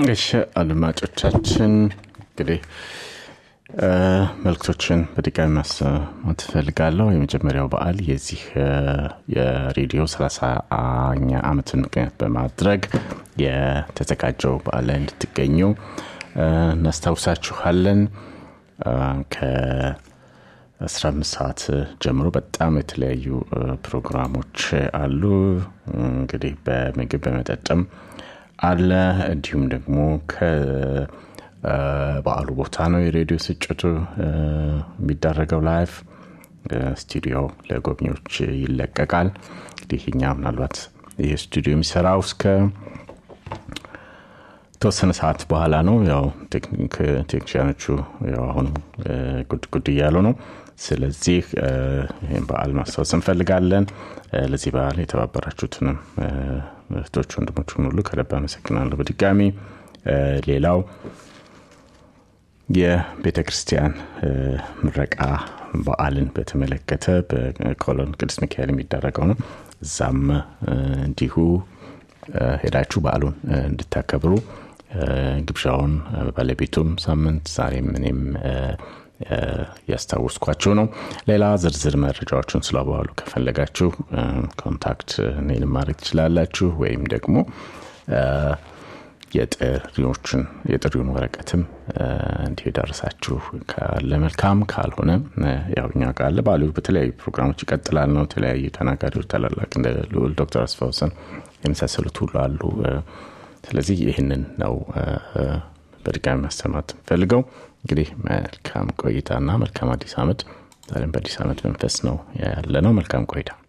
እሺ አድማጮቻችን እንግዲህ መልክቶችን በድጋሚ ማሰማት እፈልጋለሁ የመጀመሪያው በዓል የዚህ የሬዲዮ 30ኛ ዓመትን ምክንያት በማድረግ የተዘጋጀው በዓል ላይ እንድትገኙ እናስታውሳችኋለን ከ15 ሰዓት ጀምሮ በጣም የተለያዩ ፕሮግራሞች አሉ እንግዲህ በምግብ በመጠጥም አለ እንዲሁም ደግሞ በዓሉ ቦታ ነው የሬዲዮ ስጭቱ የሚደረገው ላይፍ ስቱዲዮ ለጎብኚዎች ይለቀቃል እንግዲህ እኛ ምናልባት ይህ ስቱዲዮ የሚሰራው እስከ ተወሰነ ሰዓት በኋላ ነው ያው ቴክኒሽያኖቹ ያው አሁንም ጉድ ጉድ እያሉ ነው ስለዚህ ይህም በዓል ማስታወስ እንፈልጋለን ለዚህ በዓል የተባበራችሁትንም እህቶች ወንድሞችን ሁሉ ከልብ አመሰግናለሁ በድጋሚ ሌላው የቤተ ክርስቲያን ምረቃ በዓልን በተመለከተ በኮሎን ቅዱስ ሚካኤል የሚደረገው ነው እዛም እንዲሁ ሄዳችሁ በዓሉን እንድታከብሩ ግብዣውን ባለቤቱም ሳምንት ዛሬም እኔም ያስታውስኳቸው ነው ሌላ ዝርዝር መረጃዎችን ስለ በዓሉ ከፈለጋችሁ ኮንታክት እኔን ማድረግ ትችላላችሁ ወይም ደግሞ የጥሪዎችን የጥሪውን ወረቀትም እንዲሁ የደረሳችሁ ካለ መልካም ካልሆነ ያው እኛ ካለ ባሉ በተለያዩ ፕሮግራሞች ይቀጥላል ነው የተለያዩ ተናጋሪዎች ታላላቅ እንደ ልዑል ዶክተር አስፋውሰን የመሳሰሉት ሁሉ አሉ ስለዚህ ይህንን ነው በድጋሚ ማሰማት ፈልገው እንግዲህ መልካም ቆይታና መልካም አዲስ አመት ዛሬም በአዲስ አመት መንፈስ ነው ያለ ነው መልካም ቆይታ